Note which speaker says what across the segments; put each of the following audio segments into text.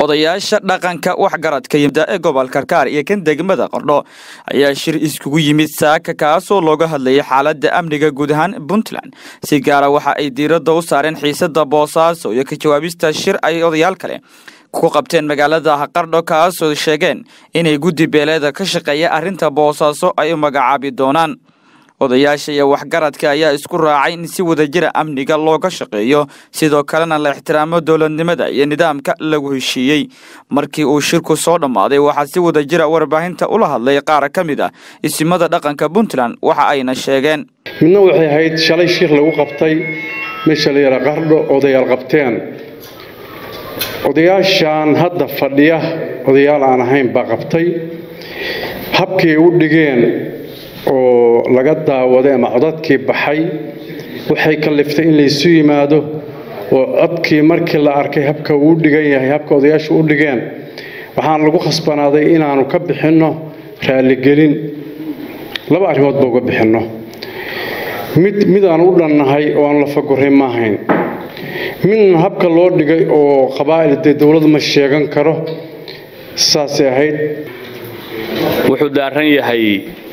Speaker 1: odayaasha dhaqanka waxgaradka yimida ee gobolka karkaar iyo kan degmada qardho ayaa shir iskugu yimid saaka kaasoo looga hadlayay xaaladda amniga guud ahaan puntland si gaara waxa ay diiradda u saareen xiisada boosaaso iyo ka jawaabista shir ay odayaal kale ku qabteen magaalada qardho kaasoo sheegeen inay guddi beeleeda ka shaqeeya arrinta boosaaso ay u magacaabi doonaan odayaasha iyo waxgaradka ayaa isku raacay in si wadajira amniga looga shaqeeyo sidoo kalena la ixtiraamo dowladnimada iyo nidaamka lagu heshiiyey markii uu shirku soo dhammaaday waxaa si wadajira warbaahinta ula hadlay qaar ka mid ah isimada dhaqanka puntland waxa ayna sheegeen
Speaker 2: midna waxay ahayd shalay shir lagu qabtay meesha la yara qardho odayaal qabteen odayaashan hadda fadhiya odayaal aan ahayn baa qabtay habkay u dhigeen oo laga daawaday ama codadkii baxay waxay kalliftay in laysu yimaado oo codkii markii la arkay habka uu dhigan yahay habka odayaashu u dhigeen waxaan lagu khasbanaaday inaannu ka bixinno raalligelin laba arrimoodba uga bixinno mid mid aan u dhannahay oo aan la faguray ma ahayn midna habka loo dhigay oo qabaa'il dee dowladu ma sheegan karo saasay ahayd
Speaker 3: wuxuu daaran yahay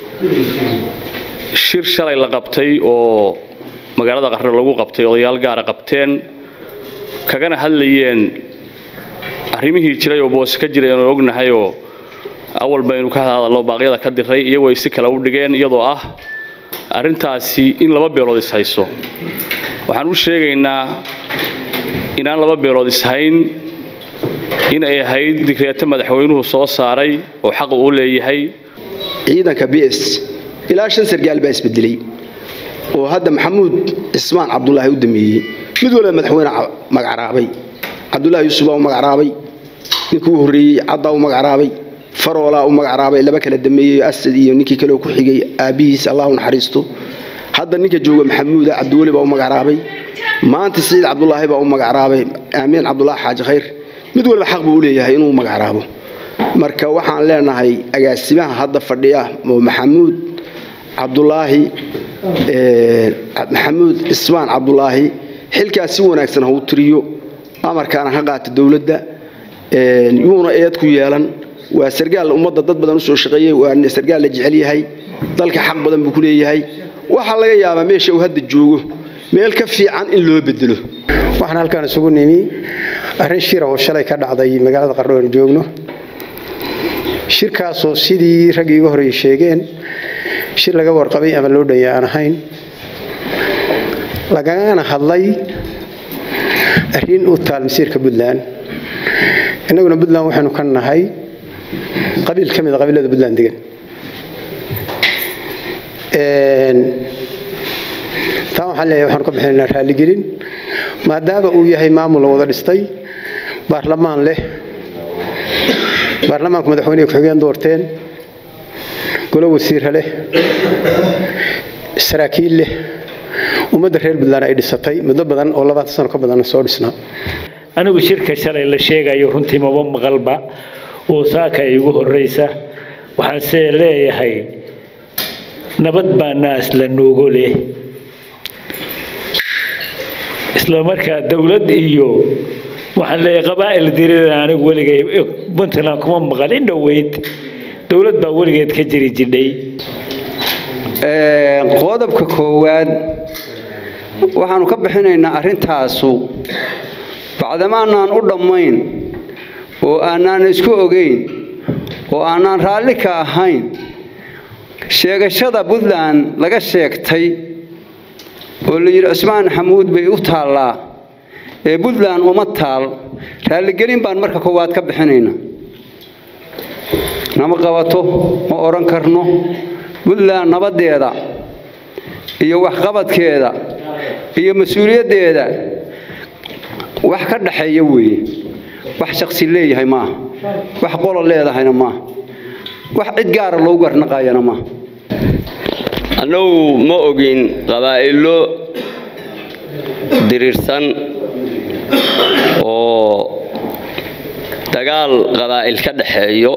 Speaker 3: shir shalay la qabtay oo magaalada qardho lagu qabtay odayaal gaara qabteen kagana hadlayeen arrimihii jiray oo boose ka jiray aanu ognahayoo awal baynu ka hadalno baaqyada ka diray iyagoo ay si kale u dhigeen iyadoo ah arrintaasi in laba beelood ishayso waxaan u sheegaynaa inaan laba beelood ishayn in ay ahayd digreeto madaxweynuhu soo saaray oo xaq uu leeyahay
Speaker 4: ciidanka b s ilaa shan sargaal baa isbedelay oo hadda maxamuud cismaan cabdulaahi u dameeyey mid waliba madaxweyne magacraabay cabdulaahi yuusuf baa u magacraabay ninkii u horreeyey caddaa u magacraabay faroolaa u magacraabay laba kala dameeyey asad iyo ninkii kale ku xigay aabbihiis allah u naxariisto hadda ninka jooga maxamuuda cabdiweli baa u magacraabay maanta siciid cabdulaahi baa u magacraabay aamiin cabdulaahi xaaji khayr mid waliba xaq buu u leeyahay inuu magacraabo marka waxaan leenahay agaasimaha hadda fadhiya oo maxamuud cabdulaahi maxamuud cismaan cabdulaahi xilkaas si wanaagsan ha u tiriyo amarkaana ha qaata dowladda yuuna eed ku yeelan waa sargaal ummadda dad badan usoo shaqeeyey waa sargaal la jecel yahay dalka xaq badan buu ku leeyahay waxaa laga yaabaa meesha uu hadda joogo meel ka fiican in loo bedelo
Speaker 5: waxaan halkaan isugu nimi arrin shira oo shalay ka dhacday magaalada qardho aan joogno shirkaasoo sidii raggii iga horreeyey sheegeen shir laga warqabay ama loo dhaya aan ahayn lagagana hadlay arrin u taal masiirka puntland innaguna puntland waxaynu ka nahay qabiil ka mid a qabiilada puntland degan taa waxaan leeyahay waxaanu ka bixinaynaa raalligelin maadaama uu yahay maamul la wada dhistay baarlamaan leh baarlamaanku madaxweyneha ku-xigeen doorteen golo wasiira leh saraakiil leh ummadda reer puntland ay dhisatay muddo badan oo labaatan sano ka badan soo dhisnaa
Speaker 6: anigu shirka shalay la sheegayo runtii maba maqalba oo saaka igu horraysa waxaanse leeyahay nabad baa naas la noogo leh isla markaa dowlad iyo waxaan leeyahay qabaa'il dirida anigu weligay puntland kuma maqal in dhoweyd dowlad baa weligeed ka jiri jidhay
Speaker 7: qodobka koowaad waxaanu ka bixinaynaa arrintaasu bacdama aanaan u dhammayn oo aanaan isku ogeyn oo aanaan raalli ka ahayn sheegashada puntland laga sheegtay oo la yidhi cismaan xamuud bay u taallaa ee puntland uma taal raalligelin baan marka koowaad ka bixinayna nama qabato ma odhan karno puntland nabaddeeda iyo waxqabadkeeda iyo mas-uuliyaddeeda wax ka dhaxeeya weeye wax shaksi leeyahay maaha wax qolo leedahayna maaha wax cid gaara loogu garnaqayana maaha
Speaker 8: annagu ma ogin qabaa'ilo diriirsan oo dagaal qabaa'il ka dhaxeeyo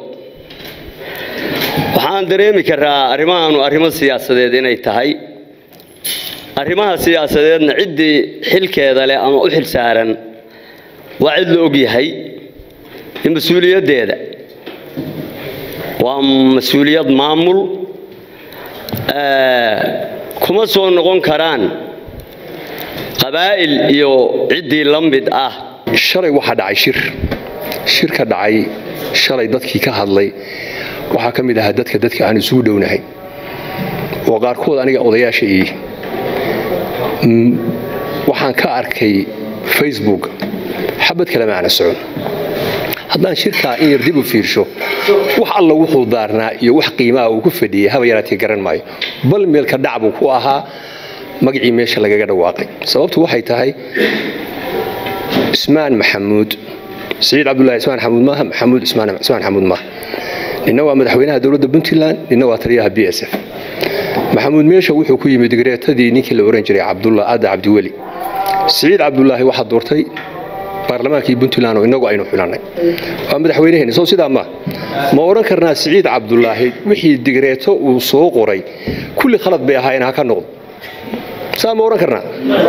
Speaker 8: waxaan dareemi karaa arrimahaanu arrimo siyaasadeed inay tahay arrimaha siyaasadeedna ciddii xilkeeda leh ama u xil saaran waa cid la og yahay iyo mas-uuliyaddeeda waa mas-uuliyad maamul kuma soo noqon karaan qabaa'il iyo ciddii la mid ah
Speaker 9: shalay waxaa dhacay shir shir ka dhacay shalay dadkii ka hadlay waxaa ka mid ahaa dadka dadka aan isugu dhownahay oo qaarkood aniga odayaasha ii waxaan ka arkay facebook xabad kale maana socon haddaan shirkaa in yar dib u fiirsho wax alla wuxuu daarnaa iyo wax qiimaha uu ku fadhiyey haba yaraatee garan maayo bal meelka dhac buu ku ahaa magacii meesha lagaga dhawaaqay sababtu waxay tahay ismaan maxamuud siciid cabdulahi ismaan xamuud maaha maxamuud ismaan xamuud maaha ninna waa madaxweynaha dowladda puntland ninna waa taliyaha b s f maxamuud meesha wuxuu ku yimid digreetadii ninkii la ohan jiray cabdullah aada cabdiweli siciid cabdulaahi waxaa doortay baarlamaankii puntland oo inagu aynu xulannay waa madaxweynaheenni sow sidaa ma ma odhan karnaa siciid cabdulaahi wixii digreeto uu soo qoray kulli khalad bay ahaayeen ha ka noqdo saa ma odhan karnaa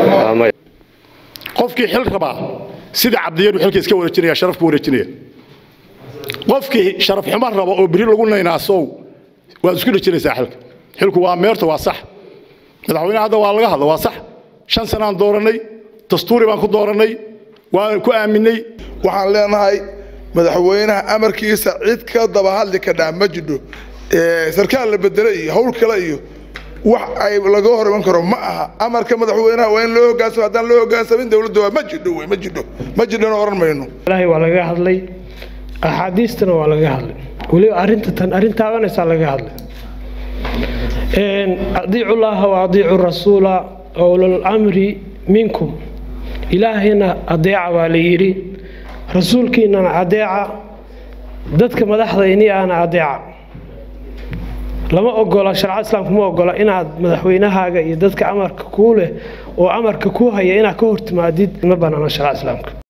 Speaker 10: qofkii xil rabaa sida cabdiyaru xilka iska wareejinaya sharaf ku wareejinaya qofkii sharaf xumo raba oo biri lagu naynaasow waad isku dhejinaysaa xilka xilku waa meerta waa sax madaxweynaha hadda waa laga hadla waa sax shan sanaan doorannay dastuuri baan ku doorannay waan ku aaminay
Speaker 11: waxaan leenahay madaxweynaha amarkiisa cid ka daba hadli kadhaa ma jidho sarkaal la bedelo iyo howl kale iyo wax ay laga hor iman karo ma aha amarka madaxweynaha waa in loo hogaansamo haddaan loo hogaansamin dowladda waa ma jidho wey ma jidho ma jidhona odhan mayno
Speaker 12: ilaahay waa laga hadlay axaadiistana waa laga hadlay weliba arrinta tan arrin taabanaysaa laga hadlay adiicu llaaha wa adiicu rasuula owlal amri minkum ilaahayna adeeca baa la yidhi rasuulkiinana adeeca dadka madaxdayni ahna adeeca lama ogola sharcada islaamka ma ogola inaad madaxweynahaaga iyo dadka amarka kuu leh oo amarka kuu haya inaad ka hortimaadid ma banaano sharcada islaamka